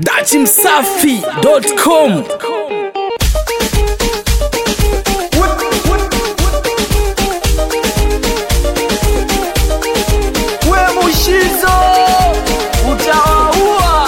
dachimsafi.com we mushizo utawaua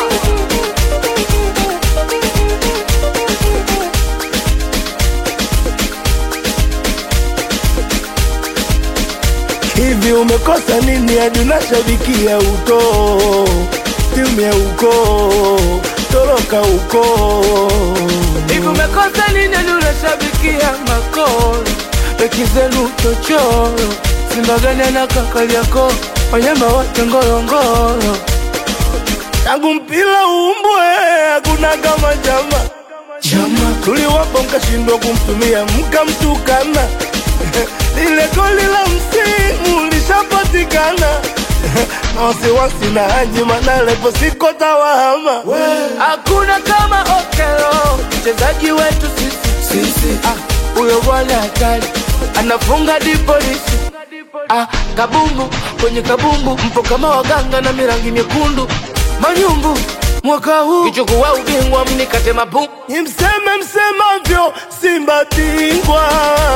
Hivi umekosa nini hadi unashabikia uko timu ya uko toroka uko hivi umekosa nini hadi unashabikia makoro beki zenu tochoro simba gani na kakali yako wanyama wote ngorongoro tangu mpira uumbwe hakuna kama chama chama tuliwapa mkashindwa kumtumia mkamtukana lile goli la msimu lishapatikana na wasiwasi na haji manalepo siko tawahama hakuna kama okelo mchezaji wetu sisi sisi ah, huyo bwana hatari anafunga dipolisi ah, kabumbu kwenye kabumbu mpo kama waganga na mirangi myekundu manyumbu mwaka huu kichukua ubingwa mnikate mapu ni mseme msemavyo simba bingwa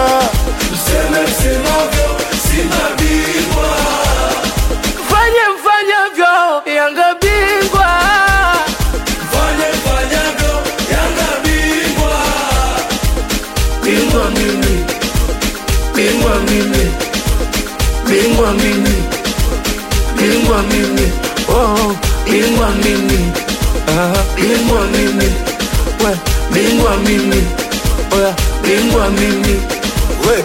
fanye mfanyavyo yanga bingwa bingwa mimi bingwa mimi bingwa mimi bingwa mimi oh bingwa mimi ah bingwa mimi we bingwa mimi oya bingwa mimi we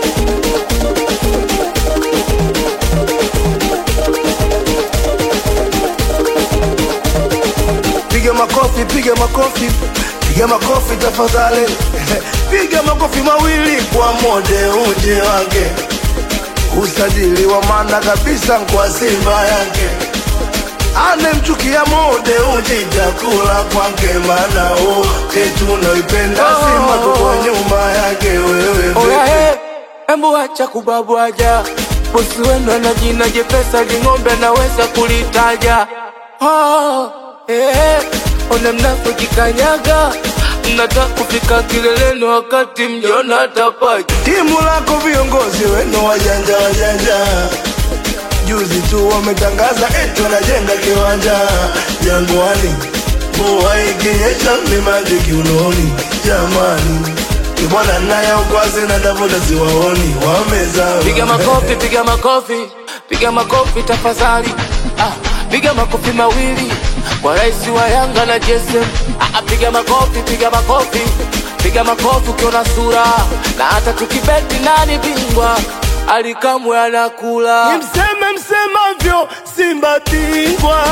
piga makofi piga makofi piga makofi tafadhali piga makofi mawili kwa mode uje wake usajili wa maana kabisa kwa simba yake anemchukia mode uji chakula kwake mana wote tunaipenda Oh. simba tuko nyuma yake wewe Oya he, embu acha kubabwaja bosi wenu ana jina jepesa ling'ombe anaweza kulitaja oh, eh, ona mnapojikanyaga mnataka kufika kileleni wakati mjona tapaja timu lako viongozi wenu wajanja wajanja juzi tu wametangaza eti wanajenga kiwanja jangwani mvua ikinyesha ni maji kiunoni jamani ibwana naye ukwazi na davuda siwaoni wamezama piga makofi piga makofi piga makofi tafadhali ah, piga makofi mawili kwa rais wa yanga na jesem ah, ah, piga makofi piga makofi piga makofi ukiona sura na hata tukibeti nani bingwa alikamwe anakula ni mseme msemavyo simba bingwa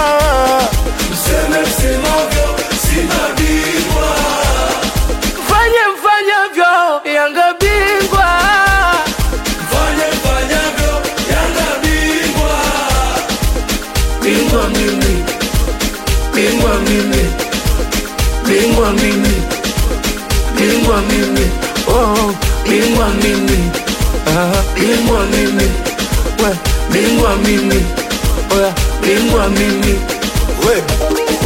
fanye mfanyavyo yanga bingwa bingwa mimi bingwa mimi bingwa mimi bingwa mimi oh bingwa mimi ah bingwa mimi we bingwa mimi oya bingwa mimi we